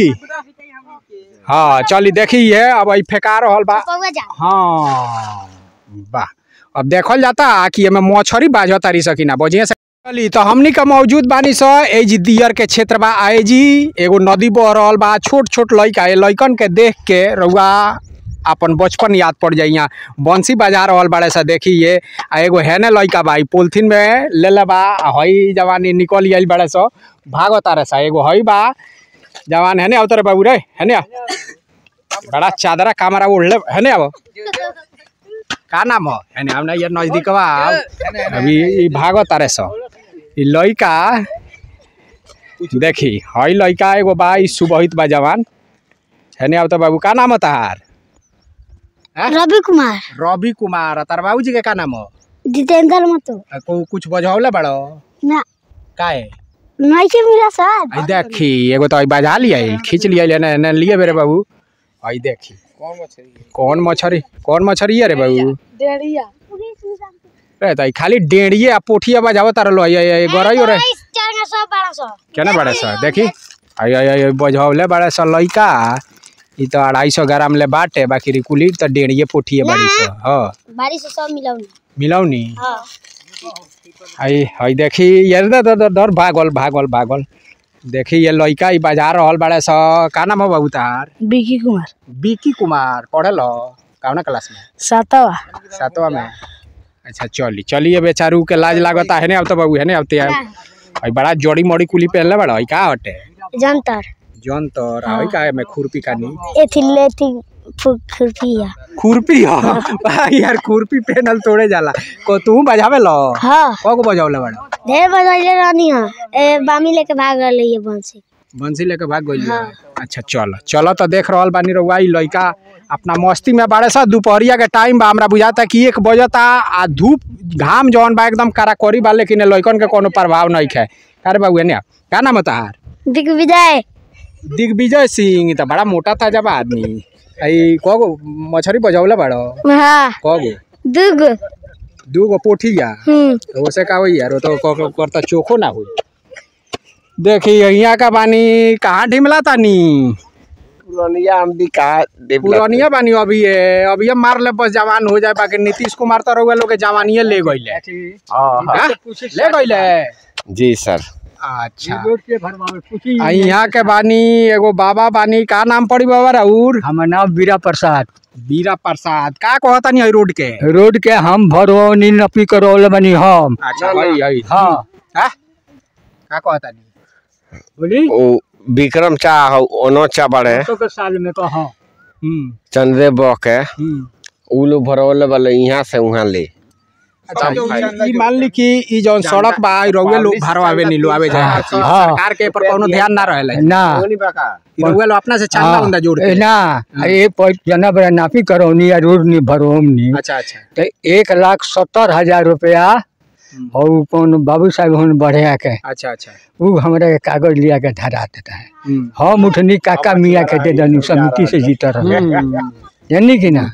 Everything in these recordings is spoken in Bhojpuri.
की हाँ चली देखी है अब ई फेंका रहल बा पौवा जा हाँ वाह अब देखल जाता कि एमे मछरी बाज तारी सकिना बजिए से चली तो हमनी का मौजूद बानी स ए जी दियर के क्षेत्र बा आए जी एगो नदी बह रहल बा छोट छोट लइका ए लइकन के देख के रउआ अपन बचपन याद पड़ जाई यहाँ बंसी बजा रहल बाड़े सा देखी ये आ एगो हेने लइका बा ई पोलिथीन में ले ले बा आ हई जवानी निकल आइल बाड़े स भागो तारे सा एगो हई बा जवान हेने आवत रे बाबू रे हेने आ। बड़ा चादरा कामरा ओढ़ले हेने आबो का नाम हो हेने हमने ये नजदीक बा अभी ई भागो तारे स ई लइका देखी हई लइका एगो बा ई सुबहित बा जवान हेने आवत बाबू का नाम हो तार रवि कुमार रवि कुमार आ तार बाबूजी के का नाम हो जितेंद्र मतो आ, को कुछ बजौले बड़ो ना काहे नहीं के मिला सर आई देखी एगो तो आई बजा लिया खींच लिया ने, ने लिए बेरे बाबू आई देखी कौन मछली कौन मछरी कौन मछरी है रे बाबू डेढ़िया रे तो ई खाली डेढ़िए आ पोठिया बजावत तार लो ये ये गरई हो रे चार सौ बारह सौ केना बड़े सर देखी आई आई आई बजौले बड़े सर लइका ई तो अढ़ाई सौ ग्राम ले बाटे बाकी रिकुली तो डेढ़िए पोठिए बड़ी सौ हाँ बारिश से सब मिलाऊंगी मिलौनी हाँ आई हई देखी ये दर दर दर दर भागल भागल भागल देखी ये लइका ई बाजार रहल बड़े स का नाम हो बाबू तार बिकी कुमार बिकी कुमार पढ़े लो कौना क्लास में सातवा सातवा में अच्छा चली चलिए बेचारू के लाज लागता है ने अब तो बाबू है ने अब तो हई बड़ा जोड़ी मोड़ी कुली पहनले बड़ा हई का हटे जंतर जौन तोर हई का है में खुरपी कानी एथी लेथी खुरपिया खुरपी ह भाई यार खुरपी पहनल तोड़े जाला को तू बजावे लो हाँ को बजावले बड़ा ढेर बजैले रहनी है ए बामी लेके भाग रहले ये बंसी बंसी लेके भाग गइल अच्छा चल चलो तो देख रहल बानी रउआ ई लइका अपना मस्ती में बाड़े सा दोपहरिया के टाइम बा हमरा बुझाता कि एक बजता आ धूप घाम जौन बा एकदम कराकोरी बा लेकिन लइकन के कोनो प्रभाव नहीं है अरे बाबू एने आ। का नाम है तहार दिग्विजय दिग्विजय सिंह तो बड़ा मोटा था जब आदमी आई कगो मछरी बजौले बड़ो हाँ कगो दुगो दू गो पोठिया हम्म तो ओसे का होई यार वो तो क- क- करता चोखो ना हुई देखी यहाँ का बानी कहाँ ढिमला तानी पुरानिया हम भी कहा पुरानिया बानी अभी ये अभी ये मार ले बस जवान हो जाए बाकी नीतीश कुमार तो रउआ लोग के जवानिए ले गइले हाँ? ले गइले जी सर अच्छा आ यहाँ के बानी एगो बाबा बानी का नाम पड़ी बाबा राउर हमर नाम बीरा प्रसाद बीरा प्रसाद का कहता नहीं रोड के रोड के हम भरवनी नपी करौले बनी हम अच्छा हई हई हाँ हाँ? का कहता नहीं बोली ओ विक्रम चा हो ओनो चा बड़े सौ के साल में कहा हम्म चंद्रे बह के हम्म उ लोग भरवले वाले यहाँ से वहाँ ले अच्छा ई- ई मान ली कि ई जौन सड़क बा ई रउए लोग भरवावे नीलो आवे जाए खातिर। हाँ। सरकार के पर कोनो ध्यान ना रहेला ना ई रउए लोग अपना से चांदा उंदा जोड़ ए, के ना ये पर जना बड़ा नापी करौनी या रोड नहीं भरवनी अच्छा अच्छा तो एक लाख सत्तर हजार रुपया और कौन बाबू साहब हन बढ़िया के अच्छा अच्छा वो हमरा के कागज लिया के धरा देता है हम्म हम उठनी काका मियाँ के दे दनी समिति से जीता रहे हम्म। जानी कि ना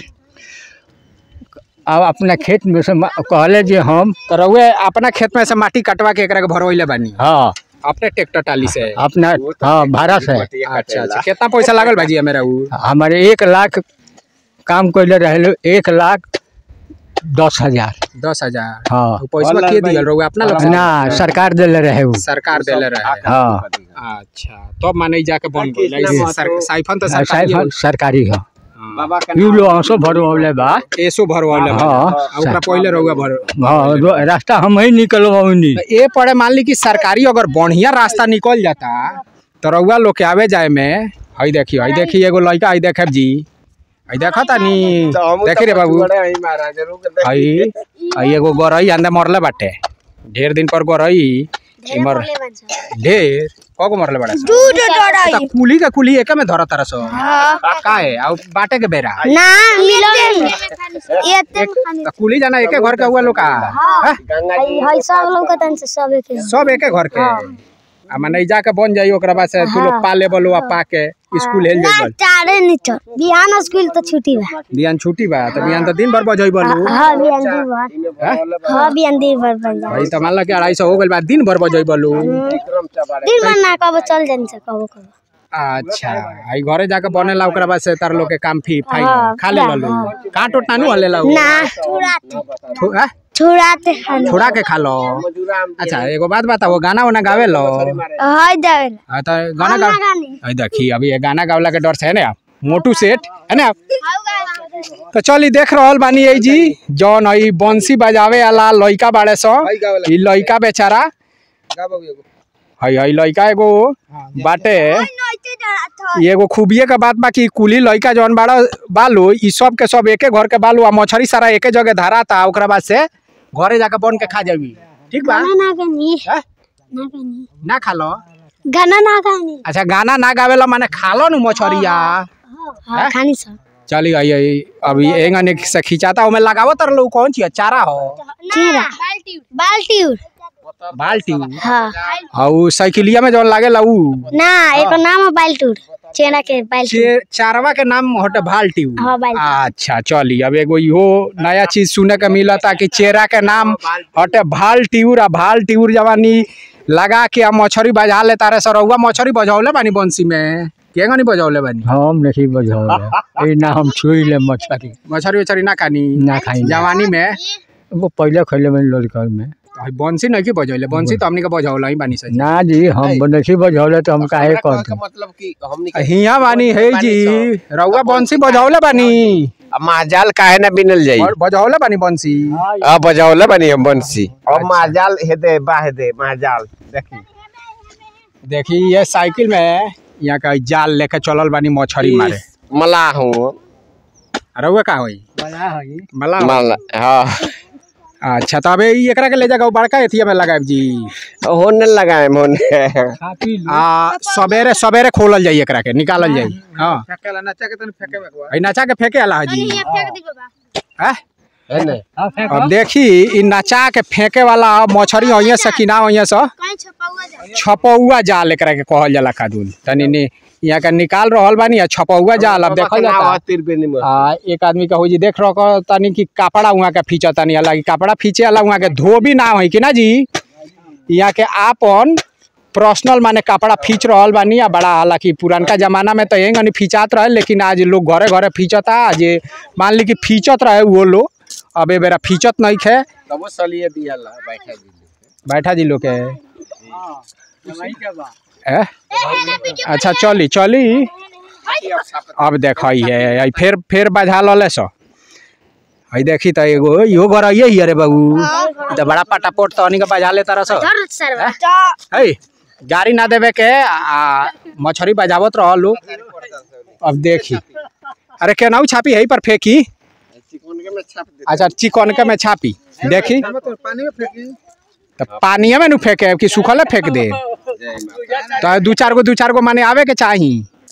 अब अपना खेत में से मा- कहले जे हम तो रउए अपना खेत में से माटी कटवा के एकरा के भरवइले बानी हाँ अपने ट्रैक्टर टाली से अपना हाँ भाड़ा से अच्छा अच्छा कितना पैसा लागल भाजी मेरा उ हमारे एक लाख काम कैले रहे एक लाख दस हजार दस हजार हाँ उ पैसा के दियल रउए अपना लोग से? ना सरकार दिले रहे वो सरकार देले रहे हाँ अच्छा तो माने जाके बन गइल सर साइफन तो सरकारी साहब सरकारी है बाबा यू लो हंसो भरवले बा एसो भरवाले हाँ। हाँ ओकरा पहिले रउए भर हाँ रो- रास्ता हम ही निकलवाऊनी तो ए पड़े मान ली कि सरकारी अगर बढ़िया रास्ता निकल जाता तो रउआ लोग के आवे जाए में हई देखी हई देखी एगो लड़का हई देखे जी हई देखा तानी देखी रे बाबू हई हई एगो गरई अंदर मरले बाटे ढेर दिन पर गरई इमर ढेर कगो मरले बाटे सो? तो कुली का कुली एके में धरत तरस का है आ बाटे के बेरा ना मिलाऊंगी ये तो कुली जाना एके घर के हुआ लोग का हैं? हई सब लोग के तन से सब एक सब एके घर के आ माने जाके बन जाई ओकरा बाद से तू लोग पा लेबल आ पा के स्कूल हेल ना जाइबल चारे नहीं चल बिहान स्कूल तो छुट्टी बा बिहान छुट्टी बा तो बिहान तो दिन भर बजैबल हाँ बिहान दिन भर हाँ बिहान दिन भर बन जा भाई तो मान ला कि अढ़ाई सौ हो गइल बा दिन भर बजैबल दिन भर ना कबो चल जानी से कबो कबो अच्छा आई घरे जाके बनेला ओकरा बाद से तार लोग के काम फी फाइल हाँ, खा ले लो काट उट नानू हले ला ना छुड़ाते थो- आ? छुड़ाते हन छोड़ा के खा लो अच्छा एगो बात बताओ गाना वाना गावे लो हाय देवेला हाँ तो गाना गा गानी आई देखी अभी ये गाना गावला के डर से है ना मोटू सेठ है ना तो चल ई देख रहल बानी यही जी जौन ई बंसी बजावे वाला लइका बाड़े सो ई लइका बेचारा हई हई लइका एगो बाटे ई एगो खूबिये के बात बा कि कुली लइका जौन बाड़ा बालू ई सब के सब एके घर के बालू आ मछरी सारा एके जगह धराता ओकरा बाद से घरे जाके बन के खा जाबी ठीक बा गाना ना गानी हैं? ना गानी ना खा लो गाना ना गानी अच्छा गाना ना गावेला माने खा लो नु मछरिया हाँ खानी सब चली आई आई अभी एंगन से खिंचाता ओमे लगावत तर लो कौन चीज चारा हो चीरा बाल्टी बाल्टी हाँ और साइकिलिया में जौन लागेला उ ना एक नाम है बाल्टूर चेना के बाल्टी चे- चारवा के नाम हटे बाल्टी उ। हाँ, बाल्टी। अच्छा चली अब एगो इहो नया चीज सुने के मिलता कि चेरा के नाम हटे भाल टिउर आ भाल टिउर जवानी लगा के आ मछरी बजा ले तारे सरौआ मछरी बजौले बानी बंसी में केगा नहीं बजौले बानी हम नहीं बजाओ ये ना हम छुई ले मछली मछरी उछरी ना खानी ना खाई जवानी में वो पहले खैले में लड़का में तो हई बंसी नहीं की बजौले बंसी तो हमनी के बजौला ही बानी सही ना जी हम नहीं बजौले तो हम काहे कर दूं मतलब कि हमनी हिया बानी है जी रउआ बंसी बजौले बानी माजाल काहे ना बिनल जाई और बजौले बानी बंसी अब बजावले बनी हम बंसी अब माजाल हेदे बाहेदे माजाल देखी देखी ये साइकिल में यहाँ का जाल लेके चलल बानी मछरी मारे मला हूँ रउआ का होई मला हो? मला हाँ अच्छा तो अबे ई एकरा के ले जाकर बड़का एथिया में लगाएब जी होने लगाए होने आ सवेरे सवेरे खोलल जाई एकरा के निकालल जाई हाँ हई नचा के फेंके वाला है जी हैं? है ने अब देखी इ नचा के फेंके वाला मछरी होइए से कि ना होइए से छपौआ जाल एकरा के कहल जाला कादून तनी नि यहाँ के निकाल रहल बानी आ छपौआ जाल अब देखल जाता आ एक आदमी का हो जी देख रहो तनी कि कपड़ा उहाँ के फींचा तनी अलग कपड़ा फींचे वाला उहाँ के धोबी ना होई कि ना जी यहाँ के आपन पर्सनल माने कपड़ा फींच रहल बानी आ बड़ा हालांकि पुरानका जमाना में तो यही गनी फींचात रहे लेकिन आज लोग घरे घरे फींचता आज मान ली कि फींचत रहे वो लोग अब ए बेरा फींचत नहीं खे तबो सलिए दियाला बैठा दी बैठा जी लोग के ए? अच्छा चली चली अब देख है फिर फिर बजा लले सो हई देखी तो एगो इहो घर आइए ही अरे बाबू ई तो बड़ा पटापोट तो के बजा ले तरह सो है गाड़ी ना देवे के आ मछरी बजावत रह लोग अब देखी अरे केनाऊ छापी है पर फेंकी अच्छा चिकन के में छापी देखी तो पानिया में नु फेंके कि सूखले फेंक दे तो दू चार गो दू चार गो माने आवे के चाही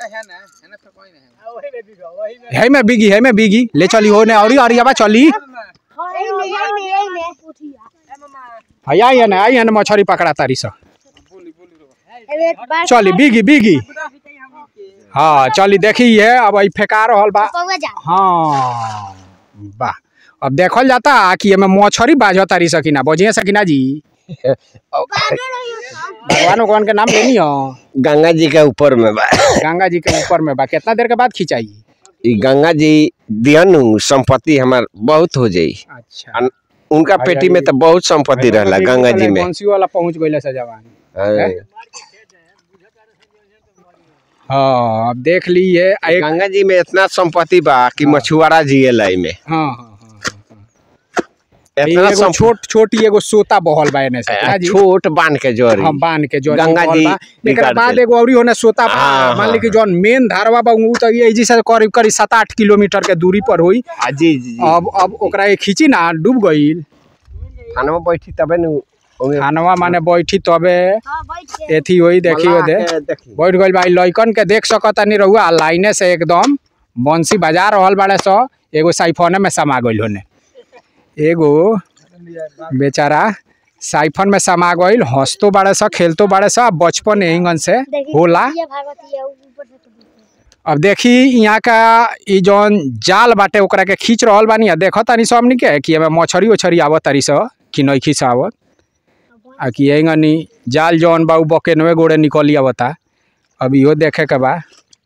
है में बिगी है में बिगी ले चली होने और अरियाबा चली भैया ये ना आई ना मछरी पकड़ा तारी सा चली बिगी बिगी हाँ चली देखी है अब आई फेंका रहल बा हाँ वाह अब देखल जाता कि एमे मछरी बाज तारी सकिना बजिए सकिना जी भगवान भगवान के नाम लेनी हो गंगा जी के ऊपर में बा गंगा जी के ऊपर में बा कितना देर के बाद खिंचाई ई गंगा जी दियनु संपत्ति हमार बहुत हो जाई अच्छा अन- उनका पेटी में तो बहुत संपत्ति रहला गंगा जी में बंसी वाला पहुंच गइले से जवान हाँ। हाँ अब देख ली ये एक गंगा जी में इतना संपत्ति बा कि मछुआरा जिएला में हाँ हाँ हाँ हाँ। इतना एगो संप- छोट छोटी एगो सोता बहल बा एने से आ, ना जी छोट बांध के जोरी हम बांध के जो गंगा जी एकरा निकाल बाद के। एगो औरी होने सोता बा हाँ, मान ली हाँ, कि जौन मेन धारवा बा उ तो ये जी से करीब करीब सात आठ किलोमीटर के दूरी पर हुई आ, जी जी जी अब अब ओकरा के खींची ना डूब गईल खाना बैठी तबे नु ओमे खानवा माने बैठी तबे एथी होई देखी मला दे के देखी बैठ गइल भाई लइकन के देख सकता नहीं रहुआ लाइने से एकदम बंसी बजा रहल बाड़े सो एगो साइफोने में समा गइल होने एगो बेचारा साइफन में समा गइल हंसतो बाड़े सो खेलतो बाड़े सो बचपन एंगन से होला अब देखी यहाँ का ई जौन जाल बाटे ओकरा के खींच रहल बानी आ देखो तानी सब हमनी के कि एमे मछरी उछरी आवत तारी स कि नइखी से आवत आ कि एंगनी जाल जौन बा उ बकेनवे गोड़े निकली आवता अब इहो देखे के बा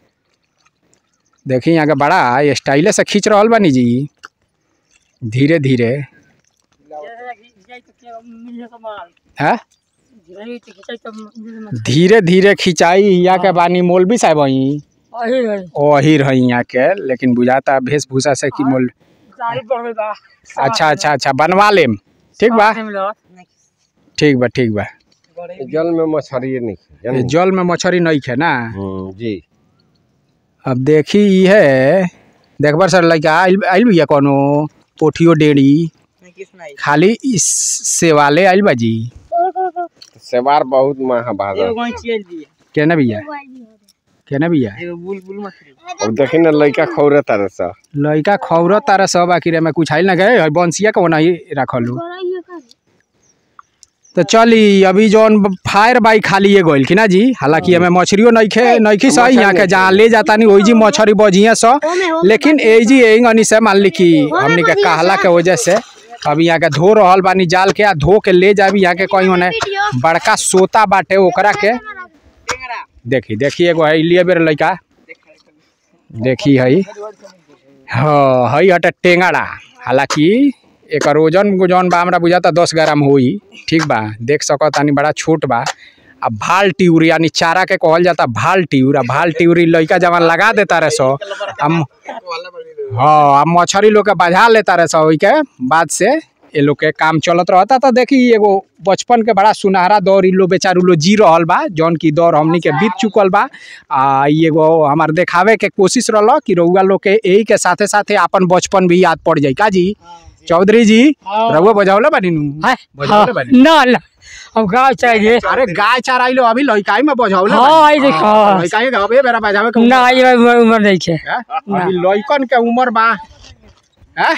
देखी यहाँ के बड़ा स्टाइले से खींच रहल बानी जी धीरे धीरे है धीरे धीरे खिंचाई यहाँ के बानी मौलवी साहब वहीं वही रही यहाँ के लेकिन बुझाता वेशभूषा से कि मोल अच्छा अच्छा अच्छा बनवा लेम ठीक बा ठीक बा ठीक बा जल में मछली नहीं ये जल में मछली नहीं खे ना हम्म, जी अब देखी ई है देखबर सर लड़का आइल आइल भैया कोनो पोठियो डेड़ी खाली इस सेवाले आइल बा जी सेवार बहुत महा भागा केना भैया केना भैया अब देखी ना लड़का खौरे तारे सा लड़का खौर तारा सब आखिर में कुछ आइल ना गए है बंसिया के नहीं रखलू तो चली अभी जौन फायर बाई खाली ये गोइल कि ना जी हालांकि हमें मछलियों नहीं खे नहीं खी सही यहाँ के जहाँ ले जाता नहीं वही जी मछली बजिया सो लेकिन ए जी एंगनी से मान ली कि हमनी के कहला के वजह से अभी यहाँ के धो रहल बानी जाल के आ धो के ले जाबी यहाँ के कहीं होने बड़का सोता बाटे ओकरा के देखी देखी एगो है लिए बेर लड़का देखी हई हाँ हई हटे टेंगड़ा हालांकि एकर ओजन जौन बा हमरा बुझाता दस ग्राम होई ठीक बा देख सकत तानी बड़ा छोट बा आ भाल टिउर यानी चारा के कहल जाता भाल टिउर आ भाल टिउरी लइका जवन लगा देता रहे सो हम हाँ आ मछरी लोग के बजा लेता रहे सो ओई के बाद से ये लोग के काम चलत रहता तो देखी एगो बचपन के बड़ा सुनहरा दौर इ लोग बेचारू लोग जी रहल बा जौन की दौर हमनी के बीत चुकल बा आ इ एगो हमार देखावे के कोशिश रहल कि रउआ लोग के यही के साथे साथे अपन बचपन भी याद पड़ जाई का जी चौधरी जी रउआ बजावले बानी नु बजावले बानी ना ना हम गाँव चाहिए अरे गाय चराइलो अभी लइकाई में बजावले हाँ, आई देख, हाँ। लइकाई के अबे बेरा बजावे के ना ये उम्र उम्र नहीं है हैं? अभी लइकन के उम्र बा हैं?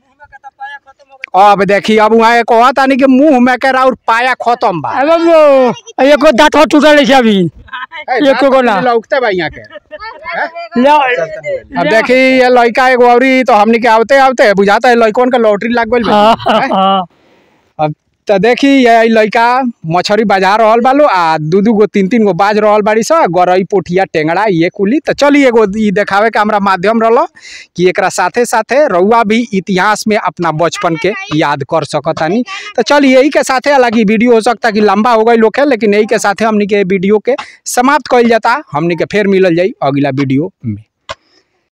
अब देखी अब वहाँ एक कहत तानी कि मुंह में के और पाया खत्म बा अरे वो एको दांत हो टूटल है अभी ए, एको गो ना। लौकते बा यहाँ के ला अब देखी ये लइका एगो औरी तो हमनी के आवते आवते बुझाता है लइकन के लॉटरी लाग गइल बा। हाँ हाँ अब तो देखी ये लइका मछरी बाजार रहल बालो आ दू दू गो तीन तीन गो बाज रहल बाड़ी स गरई पोठिया टेंगड़ा ये कुली तो चली एगो ई देखावे के हमरा माध्यम रहल कि एकरा साथे साथे रउआ भी इतिहास में अपना बचपन के याद कर सकतानी तो चलिए यही के साथे हालांकि वीडियो हो सकता कि लंबा हो गई लोग है लेकिन यही के साथे हमनी के वीडियो के समाप्त कइल जाता हमनी के फिर मिलल जाई अगला वीडियो में